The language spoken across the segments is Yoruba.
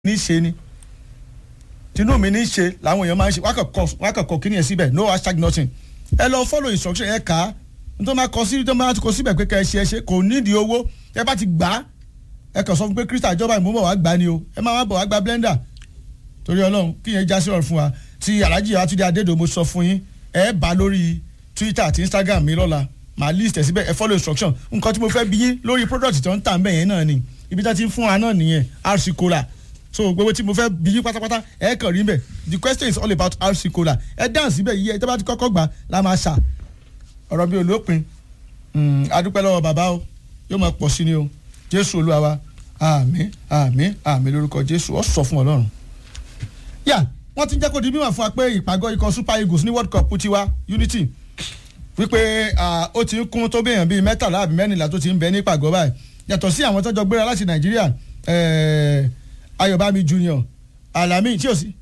ní ṣe ni tinú mi ní ṣe làwọn èèyàn máa ń ṣe wọ́n kàn kọ kíní yẹn síbẹ̀ no hashtag nothing ẹ lọ follow instruction ẹ kà á nítorí máa kọ sí tó máa kọ síbẹ̀ pé kẹ́ ẹ ṣe ẹ ṣe kò nídìí owó ẹ bá ti gbà á ẹ kàn sọ fún pé krista ìjọba ìmúbọ̀ wá gbà ni o ẹ máa wá bọ̀ wá gba blender torí ọlọ́run kí yẹn já sí ọ̀run fún wa tí alhaji atunde adédo mo sọ fún yín ẹ bá lórí twitter àti instagram mi lọ́la màá list ẹ̀ síbẹ̀ ẹ follow instruction nǹkan tí mo fẹ́ bí yín lórí product tó ń tà ń bẹ̀ yẹn náà ni ibi tá ti ń fún wa náà nìyẹn rc cola so gbogbo tí mo fẹ́ bí yín pátápátá ẹ kàn rí mbẹ̀ the question is all about rc cola ẹ dáhùn síbẹ̀ yìí ẹ tẹ́ bá ti kọ́kọ́ gbà la máa ṣà ọ̀rọ̀ bí olópin adúpẹ́ lọ́wọ́ bàbá o yóò máa pọ̀ sí ni o jésù olúwa wa àmín àmín àmín lórúkọ jésù ọ sọ fún ọlọ́run. yà wọ́n ti jẹ́ kó di mímọ̀ fún wa pé ìpàgọ́ ikọ̀ super eagles ní world cup tiwa unity wípé ó ti ń kún tó béèyàn bíi mẹ́tàlá àbí mẹ́rìnlá tó ti ń bẹ ní ìpàgọ́ báyìí yàtọ̀ sí àwọn tọ́jọ́ gbéra láti nàìjíríà ayọ̀bámi junior alami tí o sí.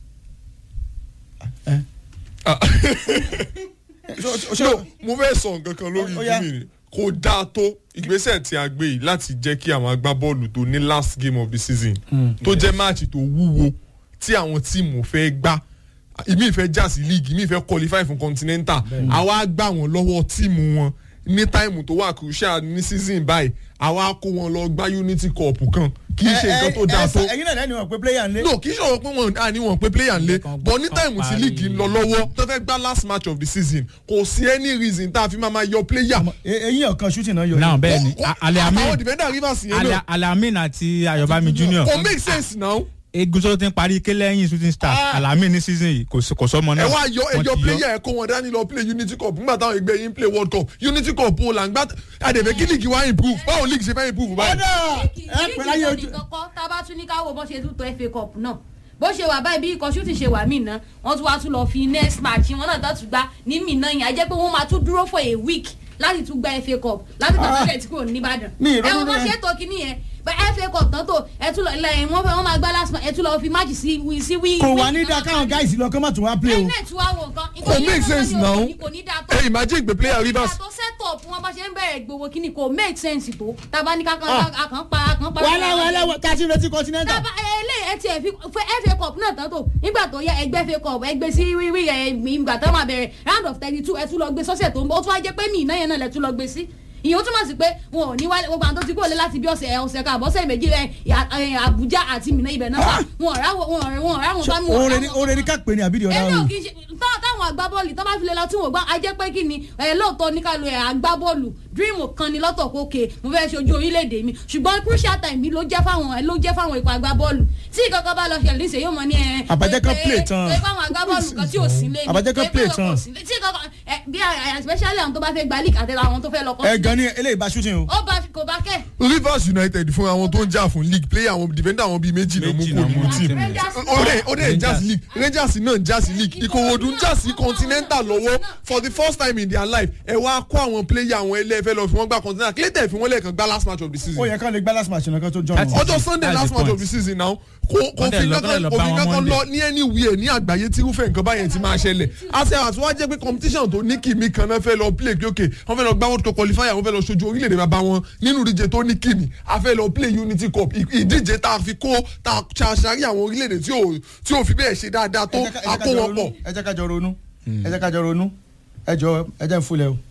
no mo fẹ́ sọ nǹkan kan lórí ìdí mi kò dáa tó ìgbésẹ̀ tí a gbé yìí láti jẹ́ kí àwọn agbábọ́ọ̀lù tó ní last game of the season tó jẹ́ máàcì tó wúwo tí àwọn tíìmù fẹ́ gbá ìmí ìfẹ́ já sí league ìmí ìfẹ́ qualify fún continental àwa gbà wọ́n lọ́wọ́ tíìmù wọn ní táìmù tó wà crucial ní season báyìí àwa kó wọn lọ gbá unity cup kan kì í ṣe nǹkan tó dáa tó. ẹyin náà lẹ́nu wọn pé player ń lé. no kì í ṣòro pé wọn à ní wọn pé player ń lé but ní táìmù tí league ń lọ lọ́wọ́ tó fẹ́ gbá last match of the season kò sí any reason tá a fi máa ma yọ player. eyín ọ̀kan shooting náà yọ. náà bẹ́ẹ̀ ni alamin àwọn defender rivers yẹn náà. alamin àti ayọ̀bámi junior. kò make sense now egun tó ti ń parí ké lẹ́yìn shooting star alamin ní season yìí kò sọmọ náà. ẹ wá yọ ẹjọ player ẹ kó wọn dání lọ play unity cup nígbà táwọn ẹgbẹ́ yín play world cup unity cup ó là ń gbá àdèbè kí league wá improve báwo league ṣe fẹ́ improve báyìí. ọ̀dà ẹ pẹ̀lú ayé ojú. tá a bá tún ní ká wo bó ṣe tún tó fa cup náà bó ṣe wà báyìí bí ikọ̀ shooting ṣe wà mí ná wọ́n tún wá tún lọ fi next match wọn náà tó tún gbá ní mí náà yẹn á jẹ́ pé wọ́n máa tún dúró for a week láti tún gba fa cup láti tàn sílẹ̀ tí kò ní ìbàdàn ẹ wọ́n bá ṣe tó kíní yẹn fa cup tán tó ẹ tún lọ lẹ́yìn wọ́n fẹ́ wọ́n máa gbá last match ẹ tún lọ fi match sí sí wí. kò wá ní dáa káwọn guys lọ kọ́ mọ̀ tó wá play o. ẹ náà tún wá wo nǹkan. kò make sense now kò ní dáa tó. ẹ imagine pé player rivers. ìgbà tó set up wọn bá ṣe ń bẹ̀rẹ̀ gbowó kíní kò make sense tó tábà ní kákan àkàn pa àkàn pa. wàhálà wàhálà wà ká sí retí continental. tábà eléyìí ẹ tiẹ̀ fi fa cup náà tán tó nígbà tó yẹ ẹgbẹ́ fa cup ẹgbẹ́ sí wíwí ẹ ìgbà tó máa bẹ̀rẹ̀ round of thirty two ẹ tún lọ gbé sọ́sẹ̀ tó ń bọ̀ ó tún wá jẹ́ pé mí iná yẹn náà lẹ tún lọ gbé sí ìyẹn ó túmọ̀ sí pé wọn ò ní wálé gbogbo àwọn tó ti kúrò lé láti bí ọ̀sẹ̀ ọ̀sẹ̀ kan àbọ̀sẹ̀ méjì rẹ̀ àbújá àti mìíràn ibẹ̀ náà wà wọn ọ̀rá wọn ọ̀rẹ́ wọn ọ̀rá wọn bá mi oore ni oore ni ká pè ní àbídìí ọ̀dà ẹni ò ọ̀run. kì í ṣe táwọn agbábọ́ọ̀lù tó bá fi lè lọ tí wọ́n gbá ajẹ́ pé kí ni ẹ̀ lóòótọ́ ní ká lo ẹ̀ agbábọ́ọ̀lù dream kan ni lọ́tọ̀ kókè mo fẹ́ ṣojú orílẹ̀-èdè mi ṣùgbọ́n crucial time mi ló jẹ́ fáwọn ẹ̀ ló jẹ́ fáwọn ikọ̀ agbábọ́ọ̀lù tí ìkankan bá lọ ṣẹlẹ̀ níṣẹ́ yóò mọ ní ẹ̀ Àbájẹ́ kan play tán. pé fáwọn agbábọ́ọ̀lù kan tí ò sí lé ní Àbájẹ́ kan play tán. tí ìkankan ẹ̀ bí especially àwọn tó bá fẹ́ gba league àti àwọn tó fẹ́ lọ ẹ gan ni eléyìí bá shooting o. ó bá kò bá kẹ́ rivers united fún àwọn tó ń jà fún league player àwọn defender àwọn bíi méjì náà mú Méjì kó náà mú nínú team Rangers ó dẹ̀ ó dẹ̀ ń jà sí league rangers náà ń jà sí league ìkòròdú ń jà sí continental lọ́wọ́ for the first time in their life ẹ wá kó àwọn player àwọn ẹlẹ́fẹ́ lọ fi wọ́n gba continental clayton fi wọ́n lẹ́ẹ̀kan gba last match of the ó season yẹ ká lè gbá last match nìkan tó jọ That's wọn. it. ọjọ́ sunday That's last the match point. of the season now kò kò Wọ́n dẹ̀ fi lọ- kankan wọ́n dẹ̀ lọ bá òfin wọn kankan Monday. lọ ní anywhere ní àgbáyé tí irúfẹ́ nǹkan báyẹn ti máa ṣẹlẹ̀ àti àti wọ́n á jẹ́ pé competition tó ní kìmí kan náà fẹ́ lọ play kí òkè wọ́n fẹ́ lọ gbá world cup qualifier wọ́n fẹ́ lọ ṣojú orílẹ̀-èdè bàbá wọn nínú ìdíje tó ní kìmí a fẹ́ lọ play unity cup ì- ìdíje tá a fi kó tá a ṣàṣàrí àwọn orílẹ̀-èdè tí ò tí ò fi bẹ́ẹ̀ ṣe dáadáa tó Ẹ jẹ́ ká- ẹ jẹ́ a ká kó jọ wọn ronú. pọ̀. ẹ jẹ́ ká jọ ronú ẹ jẹ́ ká jọ ronú ẹ jọ ẹ jẹ́ n fúnlẹ̀ o.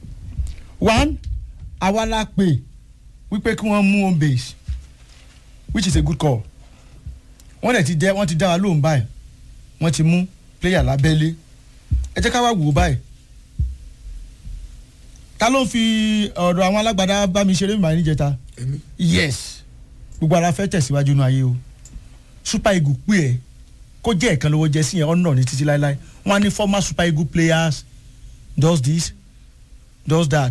one àwa la pè wípé kí wọ́n mú home base which is a good call wọ́n dẹ̀ ti dẹ́ wọ́n ti dá wa lóhùn báyìí wọ́n ti mú player lábẹ́lé ẹ jẹ́ ká wá wò ó báyìí ta ló ń fi ọ̀dọ̀ àwọn alágbádá bá mi ṣeré mi níjẹta yes gbogbo ara fẹ́ tẹ̀síwájú inú ayé o super eagle pè ẹ́ kó jẹ́ ẹ̀kan lówó jẹ́ sí yẹn ọ̀nà ní títí láéláé wọ́n á ní former super eagle players does this does that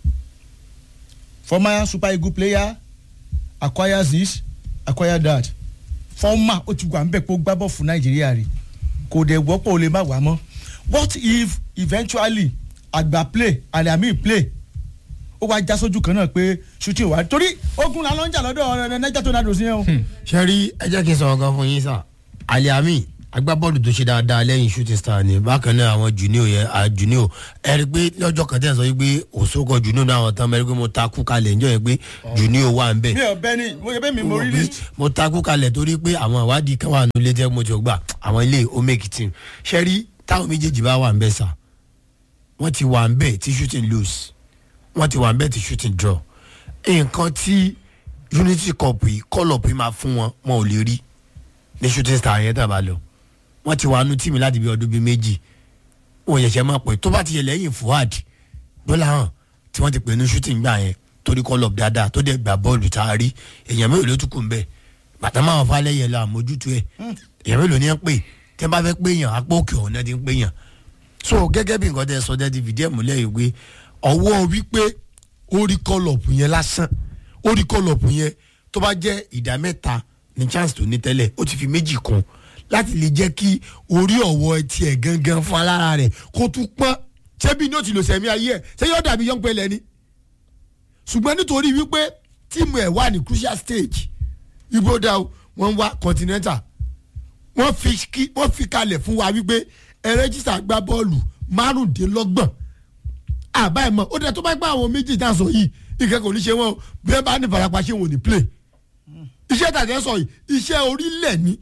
former super eagle player acquires this acquire that former ó ti wà ń bẹ̀ pé ó gbá bọ̀ fún nàìjíríà rè kò dẹ̀ wọ́pọ̀ ó lè má wà mọ́ what if eventually àgbà play àlàmì play ó wá já sójú kan náà pé shooting wà torí ogun la ló ń jà lọ́dọ̀ niger tornadoes yẹn o. ṣe rí ẹ jẹ́ kí n sọ̀rọ̀ kan fún yín sà aliami agbábọ́ọ̀lù tó ṣe dáadáa lẹ́yìn shooting star ni bákan náà àwọn junior yẹn à junior ẹ rí i pé lọ́jọ́ kan tẹ̀ sọ yìí pé òṣogbo junior náà àwọn tán mẹ́rin pé mo ta kú kalẹ̀ níjọ́ yẹn pé junior wà ń bẹ̀ mi ò bẹ́ ni mo yẹ bẹ́ẹ̀ mi mo rí rí. mo takú kalẹ̀ torí pé àwọn ìwádìí kan wà nílé tẹ́ mo ti gbà àwọn ilé ó make team ṣe rí táwọn méjèèjì bá wà ń bẹ̀ sà wọ́n ti wà ń bẹ̀ tí shooting lose wọ́n ti wà ń bẹ̀ tí shooting draw nǹkan tí unity cup yìí call up yìí máa fún wọn wọn ò lè rí ní shooting star yẹn tàbá lọ wọ́n ti wà nú tíìmù láti bí ọdún bíi méjì wọn yẹ̀ṣẹ̀ máa pè tó bá ti yẹ lẹ́yìn fuad bọ́lá hàn tí wọ́n ti pè ní shooting gbà yẹn torí call up dáadáa tó dẹ̀ gbà bọ́ọ̀lù tá a rí èèyàn mélòó ló tún kù ń bẹ̀ bàtà máa fa lẹ́yìn lọ àmójútó ẹ̀ èèyàn mélòó ni ẹ ń pè tẹ́ bá fẹ́ pé yàn apá òkè ọ̀hún náà ti ń pè yàn so gẹ́gẹ́ bí nǹkan tẹ́ sọ dẹ́ ti fìdí ẹ̀ múlẹ̀ yìí pé ọwọ́ wípé ó rí call up yẹn lásán ó rí call up yẹn tó bá jẹ́ ìdá mẹ́ta ní chance tó ní tẹ́lẹ̀ ó ti fi méjì kún láti lè jẹ́ kí orí ọ̀wọ́ tiẹ̀ gangan fún alára rẹ̀ kó tún pọ́n ṣebí ní ó ti lò sẹ̀mí ayé ẹ̀ ṣé yóò dàbí young pẹ̀lẹ́ ni ṣùgbọ́n nítorí wípé tíìmù ẹ̀ wà ní crucial stage ibo dá o wọ́n wá continental wọ́n fi kí wọ́n fi kalẹ̀ fún wa wípé ẹ rẹ́jísà gbá bọ́ọ̀lù márùndínlọ́gbọ̀n àbá ẹ̀ mọ̀ ó dẹ̀ tó bá gbá àwọn méjì tá a sọ yìí ìkẹ́kọ̀ọ́ ní ṣe wọ́n o bí wọ́n bá ní farapa ṣé wọn ò ní play iṣẹ́ tàjẹ́ sọ yìí iṣẹ́ orílẹ̀ ni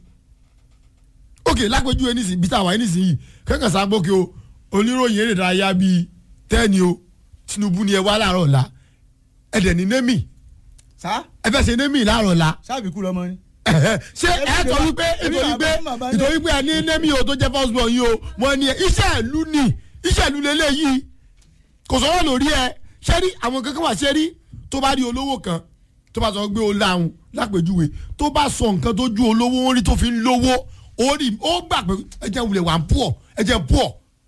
ok lápẹjúwe nísìnyí bí táwa yìí nísìnyí kẹ́kẹ́ sábókè o oníròyìn eré ìdárayá bíi tẹ́ni o Tinubu ni ẹ wá láàárọ̀ ọ̀la ẹ̀dẹ̀ ní némì sá ẹ fẹ́ ṣe némì láàárọ̀ ọ̀la sábì kú lọmọ ni. ṣé ẹ tọ́ wípé ìtòrí pé ìtòrí pé ẹ ní némì o tó jẹ́ first born yìí o wọ́n ní ẹ iṣẹ́ ìlú ni iṣẹ́ ìlú lélẹ̀ yìí kò sọ̀rọ̀ lórí ẹ ṣé rí àwọn kankan wà ṣé rí tó bá rí olówó kan tó bá sọ pé o láhùn lápèjúwe tó bá sọ nǹkan tó ju olówó orí tó fi ń lówó orí ó gbà pé ẹ jẹ́ wulẹ̀ wà ń pọ̀ ẹ jẹ́ pọ̀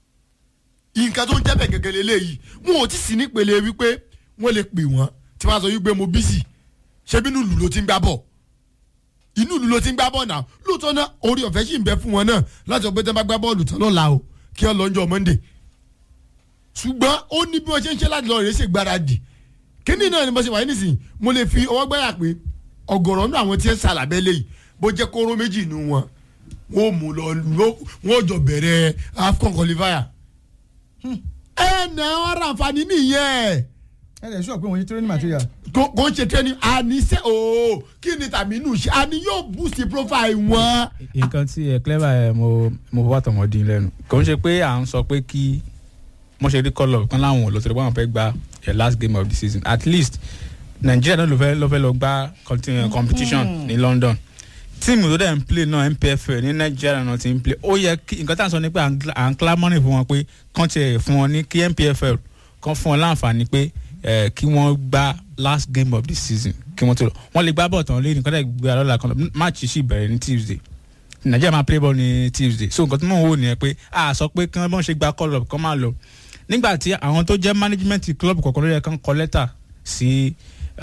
nǹkan tó ń jẹ́ bẹ̀ gẹ́gẹ́ lélẹ́yìí wọn ò tí sì nípele wípé wọ́n lè pè wọ́n tí wọ́n á sọ wípé mo bísì ṣebí inú ìlú ló ti ń gbá bọ̀ inú ìlú ló ti ń gbá bọ̀ náà lóòótọ́ náà orí ọ̀fẹ́ sì ń bẹ fún wọn náà láti ọ̀pẹ́ tẹ́ bá gbá bọ́ọ̀lù tán lọ́la o kí wọ́n lọ́njọ́ Monday ṣùgbọ́n ó ní bí wọ́n ṣe ń ṣe láti lọ rèé ṣe gbáradì kíní náà ni mo ṣe wáyé nísìnyí mo lè fi ọwọ́ gbáyà pé ọ̀gọ̀rọ̀ nínú àwọn tí ń sàlàbẹ́ léyìí bó jẹ́ kóró méjì nínú wọn wọ́n mú lọ wọ́n jọ bẹ̀rẹ̀ AFCON qualifier ẹ nà ọ́n ra àǹfààní nìyẹn ẹ lè sọ pé wọ́n ṣe training material. kò kò ń ṣe training àníṣe ooo kí ni tàbí inú ṣe àní yóò boost profile wọn. nǹkan tí ẹ clever ẹ mo mo bá tọmọ dín lẹ́nu kò ń ṣe pé à ń sọ pé kí wọ́n ṣe rí kọ́lọ̀ kan láwọn ò lọ sọ́dọ̀ wọn fẹ́ gba the last game of the season at least Nigeria náà ló fẹ́ ló fẹ́ lọ gba continue competition ní London tíìmù tó dẹ̀ ń play náà NPFL ní Nigeria náà ti ń play ó yẹ kí nǹkan tá à ń sọ ni pé à ń clamouring fún wọn pé kán tiẹ̀ fún wọn ní kí NPFL kán fún wọn láǹfààní pé kí wọ́n gba last game of the season kí wọ́n tó lọ wọ́n lè gbá bọ̀ tán lé nǹkan tẹ̀ gbé alọ́la kan match sì bẹ̀rẹ̀ ní Tuesday Nigeria máa play ball ní Tuesday so nǹkan tó mọ̀ wò nìyẹn pé a sọ pé kí wọ́n ṣe gba call up kán máa lọ nígbà tí àwọn tó jẹ́ management club kọ̀ọ̀kan ló yẹ kán kọ lẹ́tà sí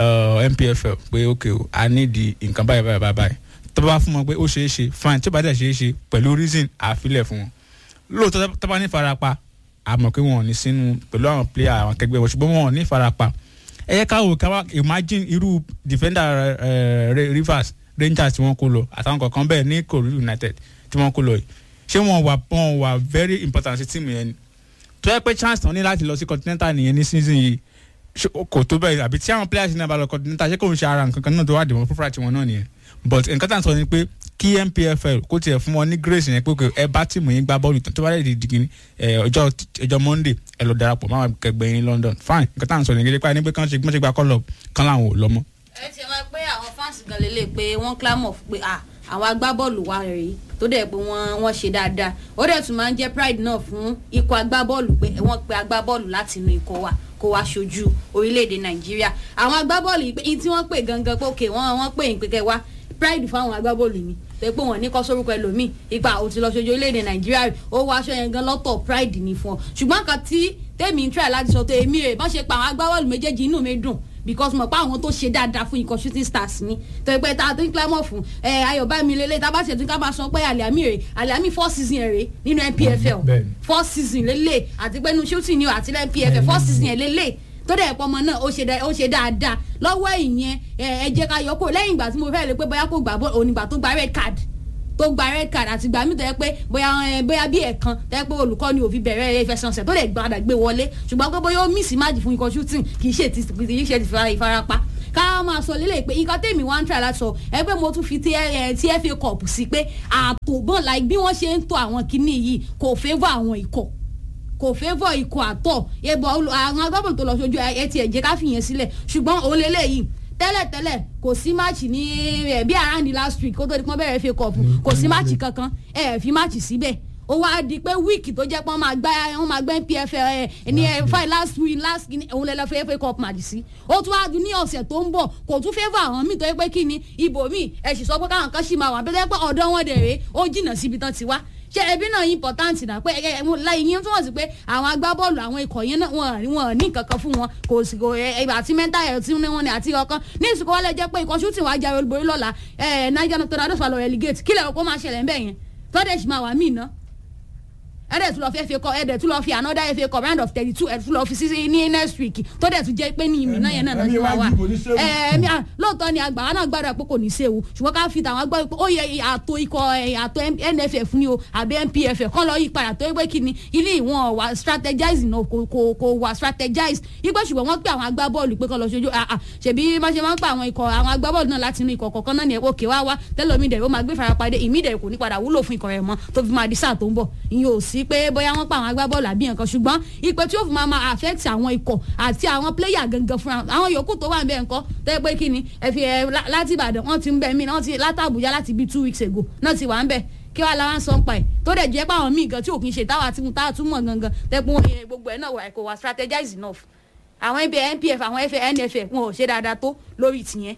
NPFL pé ok o a need nǹkan báyìí báyìí báyìí tó bá fún wọn pé ó ṣeé ṣe fine tó bá dẹ̀ ṣeé ṣe pẹ̀lú reason àfilẹ̀ fún wọn lóòótọ́ tó bá ní farapa àmọ́ pé wọn ò ní sínú pẹ̀lú àwọn player àwọn akẹgbẹ́ wọn ṣùgbọ́n wọn ò ní farapa ẹ yẹ ká wò ká wá imagine irú defender Rivers Rangers tí wọ́n kó lọ àtàwọn kọ̀ọ̀kan bẹ́ẹ̀ ní Korea United tí wọ́n kó lọ yìí ṣé wọn wà wọn wà very important sí tíìmù yẹn ni tó yẹ pé chance tán ní láti lọ sí continental nìyẹn ní season yìí kò tó bẹ́ẹ̀ àbí tí àwọn players náà bá lọ continental ṣé kò ń ṣe ara nǹkan kan náà tó wà dìbò fúnfúnra tiwọn náà nìyẹn but nǹkan tá à ń sọ ni pé kí NPFL kó tiẹ̀ fún wọn ní grace yẹn pé ẹ bá tìmù yín gbá bọ́ọ̀lù tó bá lè di dìgírí ọjọ́ ọjọ́ Monday ẹ lọ darapọ̀ máa kẹgbẹ́ yín London fine nǹkan tá à ń sọ nìyẹn pé ní pé kán ṣe gbọ́n ṣe gba call up kán láwọn ò lọ mọ́. ẹ ti wá pé àwọn fans gan lélẹ̀ pé wọ́n clamor pé àwọn agbábọ́ọ̀lù wa rèé tó dẹ̀ pé wọ́n wọ́n ṣe dáadáa ó dẹ̀ tún máa ń jẹ́ pride náà fún ikọ̀ agbábọ́ọ̀lù pé wọ́n pe agbábọ́ọ̀lù láti inú ikọ̀ wa kó wá ṣojú orílẹ̀-èdè Nàìjíríà àwọn agbábọ́ọ̀lù yìí tí wọ́n pè gangan pé òkè wọ́n wọ́n pè yín pé kẹ́ wá pride fún àwọn agbábọ́ọ̀lù mi pé pé wọ́n ní kọ́ sórúkọ ẹlòmíì ipa ò ti lọ ṣojú orílẹ̀-èdè Nàìjíríà ó wá aṣọ yẹn gan lọ́tọ̀ pride ní fún ọ ṣùgbọ́n kan tí tèmi ń try láti sọ tó èmi rè bọ́n ṣe pa àwọn agbábọ́ọ̀lù méjèèjì inú mi dùn because mo pa àwọn tó ṣe dáadáa fún ikọ̀ shooting stars ni tó ẹ pé tá a tó ń climb fún ẹ ayọ̀bámi lélẹ̀ tá a bá ṣètò ká máa sọ pé àlẹ́àmì rè àlẹ́àmì four season rè nínú NPFL four season lélẹ̀ àti pé nu shooting ni o àti NPFL four season yẹn lélẹ̀ tó dẹ̀ pọ̀ ọmọ náà ó ṣe dáadáa lọ́wọ́ ìyẹn ẹ jẹ́ ká yọ kó lẹ́yìn ìgbà tí mo fẹ́ lè pé bóyá kó gbà bọ́ onígbà tó gba red card tó gba red card àti gbàmí tó yẹ pé bóyá ẹ, bóyá bí ẹ̀kan tó yẹ pé olùkọ́ ni òfin bẹ̀rẹ̀ ìfẹsẹ̀nsẹ̀ tó lè gbàdà gbé wọlé ṣùgbọ́n pé bóyá ó mísì máàjì fún ikọ̀ shooting kì í ṣe ti kì í ṣe ti fara- ìfarapa ká máa sọ lélẹ̀ pé nǹkan tèmi wá ń try láti sọ ẹ pé mo tún fi ti ẹ ti FA cup sí pé ààtò bọ́n like bí wọ́n ṣe ń to àwọn kinní yìí kò favour àwọn ikọ̀ kò favour ikọ̀ àtọ̀ ẹ̀bọ̀ olù- àwọn agbábọ̀n tó lọ sójú ẹ ti ẹ̀jẹ̀ ká fìyẹn sílẹ̀ ṣùgbọ́n òun lélẹ́yìí tẹ́lẹ̀tẹ́lẹ̀ kò sí máàcì ní ẹ̀ bí around the last week kó tó di pọ́n bẹ̀rẹ̀ FA cup kò sí máàcì kankan ẹ̀ fi máàcì síbẹ̀ ó wá di pé wíìkì tó jẹ́ pé wọ́n máa gbá wọ́n máa gbá npf ẹ̀ ní ẹ̀ fine last week last kìíní òun lè lọ fẹ́ FA cup match sí ó tún wá dún ní ọ̀sẹ̀ tó ń bọ̀ kò tún favour àwọn míì tó yẹ pé kí ni ibò míì ẹ̀ sì sọ pé káwọn kan sì máa wà bẹ́ẹ̀ pé ọ̀dọ́ wọn dẹ̀ rèé ó jìnnà síbi tán ti wá ṣe ẹbí náà important náà pé ẹ ẹ láyé yín túmọ̀ sí pé àwọn agbábọ́ọ̀lù àwọn ikọ̀ yẹn náà wọn wọn ní nǹkan kan fún wọn kò sì kò ẹ ẹ àti mental health ní wọn ni àti ọkàn ní ìsìnkú wọlé jẹ́ pé ikọ̀ shooting wàá jáwé olúborí lọ́la ẹ Niger Tornadoes wà lọ relegate kílẹ̀ ọkọ̀ máa ṣẹlẹ̀ ńbẹ̀ yẹn tọ́dẹ̀ sì máa wà míì náà ẹ̀dẹ̀ tún lọ fi FA cup ẹ̀dẹ̀ tún lọ fi another FA cup round of thirty two ẹ̀dẹ̀ tún lọ fi sí ní next week tó dẹ̀ tún jẹ́ pé ní ìmì náà yẹn náà náà Ẹ̀mí ti máa wa wà dìbò ní séwu. ẹ̀ẹ́mí à lóòótọ́ ni àgbà wa náà gbàdúrà pé kò ní séwu ṣùgbọ́n ká fi tàwọn gbọ́ pé ó yẹ àtò ikọ̀ ẹ̀, àtò NFF ni o àbí NPF kọ́ lọ yí padà tó yẹ pé kí ni ilé ìwọ̀n wà strategize náà kò kò kò wà strategize ipò ṣùgbọ́n wọ́n pè àwọn agbábọ́ọ̀lù pé kọ́ lọ ṣojú àà ṣèbí má ṣe máa ń pa àwọn ikọ̀ àwọn agbábọ́ọ̀lù náà láti inú ikọ̀ kọ̀ọ̀kan náà ní ẹ̀kọ́ òkè wá wá tẹ́lómi dẹ̀ ó máa gbé farapade ìmí dẹ̀ kò ní padà wúlò fún ikọ̀ rẹ̀ mọ́ tó fi máa di sáà tó ń bọ̀ ìyẹn ò sí pé bóyá wọ́n pa àwọn agbábọ́ọ̀lù àbí nǹkan ṣùgbọ́n ìpè tí ó fi máa máa affect àwọn ikọ̀ àti àwọn player gangan fúnra àwọn yòókù tó wà ń bẹ̀ ńkọ́ tẹ́ pé kí ni ẹ fi ẹ lá- láti Ìbàdàn wọ́n ti ń bẹ̀ mí náà ti láti Àbújá láti bíi two weeks ago náà ti wà ń bẹ̀ kí wàá làwọn sọ ń pa ẹ̀ tó dẹ̀ jẹ́ pé àwọn míì gan tí òkín ṣe táwa tí mo táwa tún mọ̀ gangan tẹ́ pé wọ́n yẹ gbogbo ẹ̀ náà wà kò wà strategize enough àwọn ibi NPF àwọn FA NFF wọn ò ṣe dáadáa tó lórí tìyẹn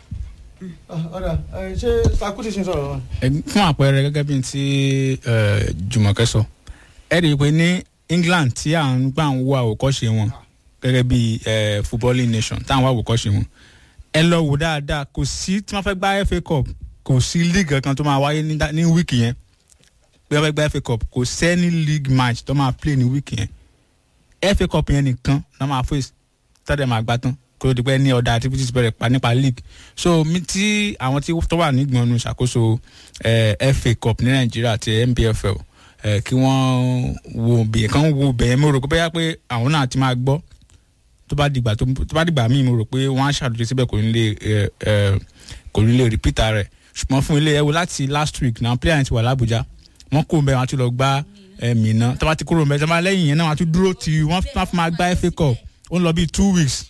ọ̀dà ẹ, ṣé sakuti ṣe ń sọ̀rọ̀ wọn. Ẹ, fún àpẹẹrẹ gẹ́gẹ́ bí ti ẹ, Jùmọ̀kẹ́ sọ ẹ rí i pé ní England tí à ń gbà ń wo àwòkọ́ṣe wọn gẹ́gẹ́ bí ẹ, footballing nation tá à ń wá àwòkọ́ṣe wọn ẹ lọ wò dáadáa kò sí tí wọ́n fẹ́ gba FA Cup kò sí league kan tó máa wáyé ní dá- ní wíìkì yẹn bí wọ́n fẹ́ gba FA Cup kò sẹ́ni league match tó máa play ní wíìkì yẹn FA Cup yẹn nìkan ló máa face tọ́dẹ̀ máa gbá tán kó o di pé ní ọ̀dà activities bẹ̀rẹ̀ pa nípa league so mi tí àwọn tí tó wà nígbọ̀nù ṣàkóso eh, FA Cup ní Nàìjíríà àti NPFL eh, kí wọ́n wo bìyẹn kan wo bẹ̀yẹn mo rò pé bóyá pé àwọn náà ti máa gbọ́ tó bá dìgbà tó tó bá dìgbà míì mo rò pé wọ́n á ṣàtúnṣe síbẹ̀ kò ní lè eh, eh, kò ní lè repeat rẹ̀ ṣùgbọ́n fún ilé ẹ̀wò láti last week náà player yẹn ti wà l'Abuja wọ́n kó bẹ́ẹ̀ wọ́n á tún lọ gbá ẹ̀mí náà tó bá ti kúrò bẹ́ẹ̀ tó bá lẹ́yìn yẹn náà wọ́n á tún dúró tí wọ́n fi máa gbá FA Cup ó ń lọ bíi two weeks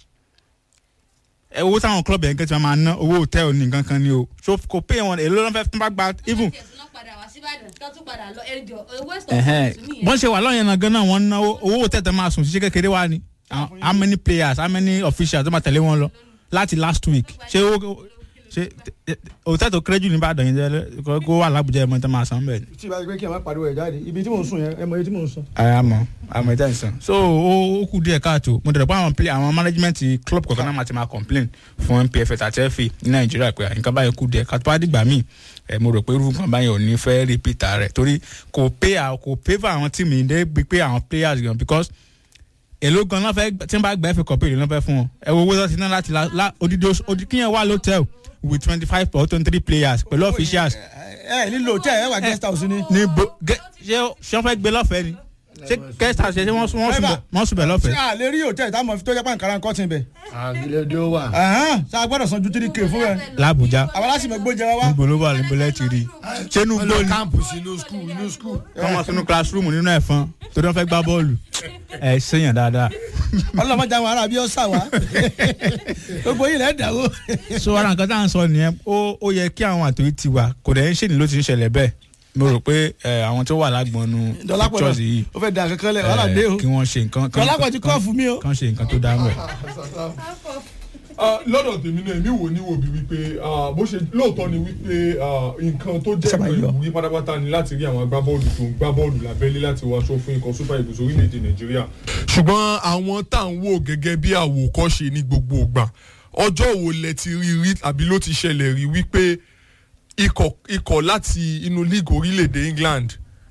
ẹ owó táwọn club yẹn kẹ́ ti máa ná owó hòtẹ́ẹ̀lì ní nǹkan kan ni o so kò pay wọn èlò ló ń fẹ́ tó bá gba even bọ́n ṣe wà lọ́yìn náà gan-an wọ́n ná owó hòtẹ́ẹ̀lì tó máa sùn ṣiṣẹ́ kékeré wá ni How- how many players how many officials tó máa tẹ̀lé wọn lọ láti last week ṣé owó ṣe hòtẹ́ẹ̀lì tó kéré jù ní Ìbàdàn yẹn jẹ́ kó wà l'Abuja ẹ̀ mọ́ tó máa san bẹ́ẹ̀ ni. tí ìbá ti pé kí ẹ má pariwo ẹ̀ jáde ibi tí mò ń sùn yẹn ẹ mọ iye tí mò ń sùn. àmọ́ àmọ́ ìtàn ìsàn so ó ó kù díẹ̀ káàtó mo dẹ̀rọ̀ pé àwọn play àwọn management club kọ̀ọ̀kan náà máa ti máa complain fún NPF àti FA ní Nàìjíríà pé nǹkan báyìí kù díẹ̀ káàtó bá dìgbà míì ẹ mo rò pé irú nǹkan báyìí ò ní fẹ́ repeat rẹ̀ torí kò pay à- kò pay for àwọn tíìmù yìí dé bí pé àwọn players gan because èló gan náà fẹ́ tí wọ́n bá gba FA cup èló náà fẹ́ fún wọn ẹ wo owó tó ti ná láti la la- odidi oṣù- odi kíyàn wà lótẹ́ẹ̀l with twenty five or twenty three players pẹ̀lú officials ẹ ẹ nílò tẹ ẹ wà guest house ni. ní bo gẹ ṣé ṣé wọ́n fẹ́ gbé lọ́fẹ̀ẹ́ ni ṣé guest house ṣe ṣé wọ́n sùn wọ́n sùn bẹ̀ wọ́n sùn bẹ̀ ṣé lọ́fẹ̀ẹ́. a lè rí hòtẹ́ẹ̀lì táwọn fi tó jẹ́ pàǹkárá nǹkan tì bẹ̀. àgìlẹ̀dẹ̀ ó wà. ṣé a gbọ́dọ̀ san ju three k fún ẹ. l'Abuja àwọn aláṣìmọ̀ gbóúnjẹ wa wá. níbo ló wà níbo lẹ́ ti rí i ṣé inú wọ́n gbó lọ ni káàmpù sí inú skul inú skul. wọ́n mọ̀ sínú classroom nínú ẹ̀fọn torí wọ́n fẹ́ gbá bọ́ọ̀lù ẹ̀ ṣèyàn dáadáa. ọlọ́mọdé àwọn ará bí ó sà wá. gbogbo yìí lẹ́ dàwó. so ara nǹkan tá à ń sọ nìyẹn ó ó yẹ kí àwọn àtòyí ti wà kò dẹ̀ ń ṣèlú ló ti ń ṣẹlẹ̀ bẹ́ẹ̀ mo rò pé ẹ, àwọn tó wà lágbọnú dọ́lápọ̀ pictures yìí náà ó fẹ́ da kankan lẹ̀ ẹ, wàhálà dé o. kí wọ́n ṣe nǹkan kán- dọ́lápọ̀ ti kọ́ fún mi o. kán ṣe nǹkan tó dáa mọ́ ẹ̀. Ah, lọ́dọ̀ tèmi náà èmi wò ní wò bí wípé ah, bó ṣe lóòótọ́ ni wípé ah, nǹkan tó jẹ́ Sábà nǹkan yọ. ìwúrí pátápátá ni láti rí àwọn agbábọ́ọ̀lù tó ń gbá bọ́ọ̀lù lábẹ́lé láti wọ aṣọ fún ikọ̀ super eagles orílẹ̀-èdè nàìjíríà. ṣùgbọ́n àwọn tá à ń wò gẹ́gẹ́ bí àwòkọ́ṣe ní gbogbo ìgbà ọjọ́ wo lẹ ti rí rí àbí ló ti ṣẹlẹ̀ rí wípé ikọ̀ ikọ̀ láti inú league orílẹ̀-èdè england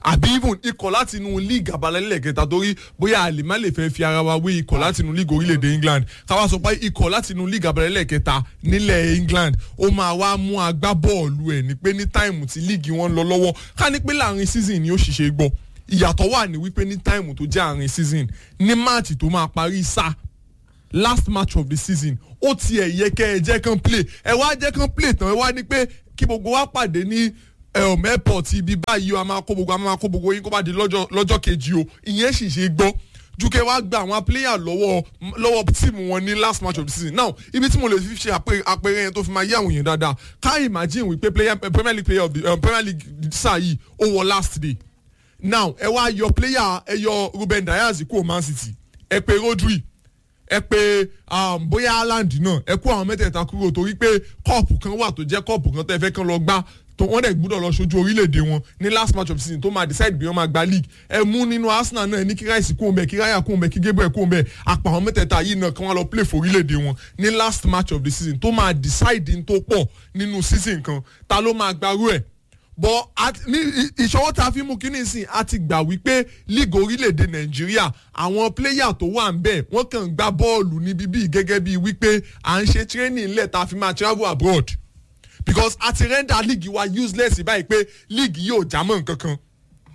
àbí even ikọ̀ láti inú league abalẹ̀ kẹta torí bóyá a lè má lè fẹ́ fi ara wa wé ikọ̀ láti inú league orílẹ̀-èdè England káwá sọ pé ikọ̀ láti inú league abalẹ̀ kẹta nílẹ̀ England ó máa wá mú agbábọ́ọ̀lù ẹ̀ ní pé ní táìmù tí league wọn lọ lọ́wọ́ ká ní pé láàrin season ni ó ṣiṣẹ́ gbọ́ ìyàtọ̀ wà ní wípé ní táìmù tó jẹ́ àárín season ní máàtì tó máa parí sáà last match of the season ó tiẹ̀ yẹ kẹ́ ẹ jẹ́ kán play ẹ wá jẹ́ kán play tán ẹ wá ní pé kí gbogbo wa pàdé ní um, airport ibi báyìí o a máa kó gbogbo a máa kó gbogbo yín kó bá di lọ́jọ́ lọ́jọ́ kejì o ìyẹn sì ṣe gbọ́ ju kẹ́ wá gba àwọn player lọ́wọ́ lọ́wọ́ tíìmù wọn ní last match of the season now ibi tí mo lè fi ṣe àpẹẹrẹ yẹn tó fi máa yé àwọn èèyàn dáadáa ká imagine wípé player premier league player of the um, premier league sáà yìí ó wọ last day now ẹ wá yọ player ẹ yọ Ruben Dias kúrò Man City ẹ pè Rodri ẹ pé um, bóyá Haaland náà ẹ kó àwọn mẹ́tẹ̀ẹ̀ta kúrò torí pé kọ́ọ̀pù kan wà tó jẹ́ kọ́ọ̀pù kan tẹ́ fẹ́ kán lọ gbá tó wọ́n dẹ̀ gbúdọ̀ lọ ṣojú orílẹ̀-èdè wọn ní last match of the season tó máa decide bí wọ́n máa gba league ẹ mú nínú Arsenal náà ní kí Rice kó mbẹ kí Raya kó mbẹ kí Gabriel kó mbẹ àpà àwọn mẹ́tẹ̀ẹ̀ta yìí náà kí wọ́n lọ play for orílẹ̀-èdè wọn ní last match of the season tó máa decide tó pọ̀ nínú season kan ta ló máa gbarú ẹ̀ bọ́ ní ìṣọwọ́ tá a fi mú kínní sìn a ti gbà wípé league orílẹ̀-èdè nàìjíríà àwọn pléyà tó wà ń bẹ̀ wọ́n kàn ń gbá bọ́ọ̀lù níbí bíi gẹ́gẹ́ bíi wípé à ń ṣe training ńlẹ̀ tá a fi máa travel abroad because a ti render league wa useless báyìí pé league yóò já mọ́ nǹkan kan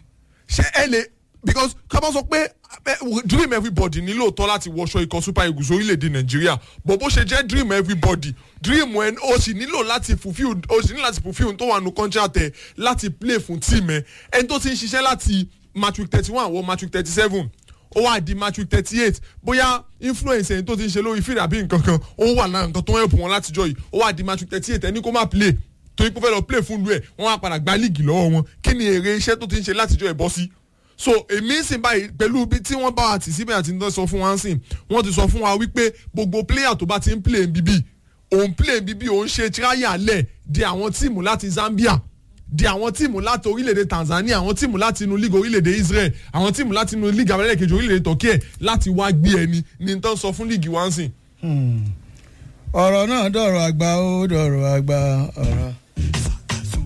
ṣé ẹ lè because ká bá sọ pé dream everybody ní lóòótọ́ láti wọṣọ ikọ̀ super eagles orílẹ̀-èdè nàìjíríà but bó ṣe jẹ́ dream everybody dream ẹ o sì nílò láti fulfil o sì nílò láti fulfil tó wà nù contract ẹ láti play fún team ẹ ẹni tó ti ń ṣiṣẹ́ láti match week thirty one wọ match week thirty seven ó wá di match week thirty eight bóyá influence ẹni tó ti ń ṣe lórí field àbí nǹkan kan ó wà lára nǹkan tó ń help wọn látijọ́ yìí ó wá di match week thirty eight ẹni kó má play torí pé ó fẹ́ lọ play fún lu ẹ̀ wọ́n á padà gba líìgì lọ́wọ́ wọn kí ni èrè iṣẹ́ tó ti ń ṣe látijọ́ ẹ̀ bọ́ sí so èmi ń sìn báyìí pẹ̀lú bí tí wọ́n bá wa tì síbẹ̀ àti ní sọ fún wa ń sìn wọ́n ti sọ fún wa wípé gbogbo player tó bá ti ń play bíbí òun play bíbí òun ṣe tíráyà lẹ̀ di àwọn tíìmù láti Zambia di àwọn tíìmù láti orílẹ̀-èdè Tanzania àwọn tíìmù láti inú league orílẹ̀-èdè Israel àwọn tíìmù láti inú league abẹ́rẹ́ kejì orílẹ̀-èdè Turkey láti wá gbé ẹni ní tán sọ fún league wa ń sìn. ọ̀rọ̀ náà dọ̀rọ̀ àgbà ó dọ̀rọ̀ àgbà ọ̀rọ̀